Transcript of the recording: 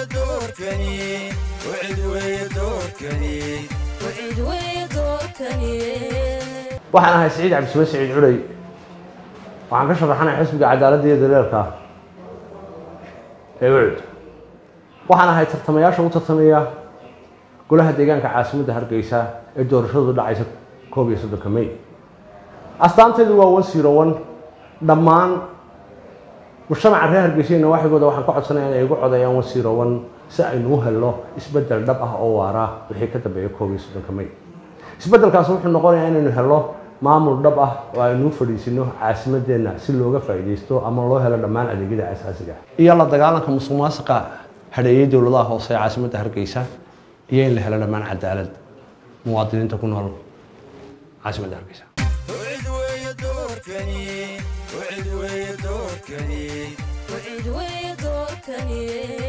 doorkani wacid weeye doorkani wacid weeye doorkani waxaan ahay siciid cabdisube siciid culey waxaan ka sharaxanay xisbiga cadaaladda iyo daleelka ee ucud waxaan ahay tartamayaasha u tartamaya golaha deegaanka caasimadda hargeysa ee doorashadu dhacaysa koob iyo soddonka may astaanteedu waa one zero one dhammaan mujtamaca reer hargeysayna waaxigooda waxaan ka codsanaya inay igu codeeyaan one zero one si aynu u helno isbeddel dhab ah oo waara wixii ka dambeeya koob iyo soddonka may isbeddelkaas wuxuu noqonayaa inaynu helno maamul dhab ah oo aynu u fadhiisino caasimadeenna si looga faa'iidaysto ama loo helo dhammaan adeegyada asaasiga ah iyo la dagaalanka musuq maasuqa hadheeyay dowladaha hoose ee caasimadda hargeysa iyo in la helo dhammaan cadaalad muwaadiniinta ku nool caasimadda hargeysa wacid weeye doorkani wacid weeye doorkani wacid weeye doorkani